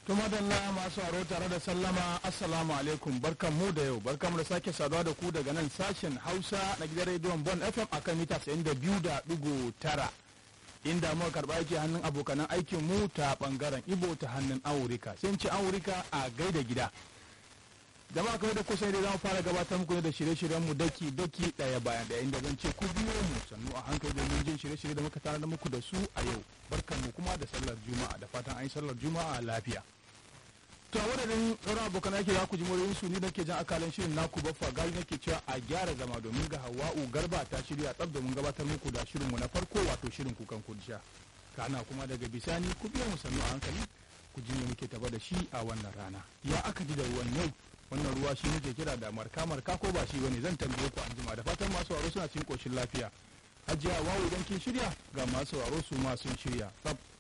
To madalla masu aro tare da sallama assalamu alaikum barkan mu da yau barkan mu da sake saduwa da ku daga nan sashen hausa na gidan rediyon bon fm akan mita 92.9 inda muka karba yake hannun abokanan aikin mu ta bangaren ibo ta hannun aurika sai ce aurika a gaida gida jama'a kawai da kusa dai zamu fara gabatar muku ne da shirye-shiryen mu daki daki daya bayan daya inda zan ce ku biyo mu sannu a hankali domin jin shirye-shirye da muka tare da muku da su a yau barkan mu kuma da sallar juma'a da fatan an yi sallar juma'a lafiya to a wadadin sauran abokan aiki za ku ji muryoyin su ni nake jan akalan shirin naku baffa gali nake cewa a gyara zama domin ga hawa'u garba ta shirya tsab domin gabatar muku da shirin mu na farko wato shirin kukan kudsha kana kuma daga bisani ku biyo mu sannu a hankali ku ji me muke taba da shi a wannan rana ya aka ji da ruwan yau wannan ruwa shi muke kira da marka marka ko ba shi bane zan tambaye ku anjima da fatan masu sauraro suna cikin koshin lafiya hajiya wawu idan kin shirya ga masu sauraro su ma sun shirya tsab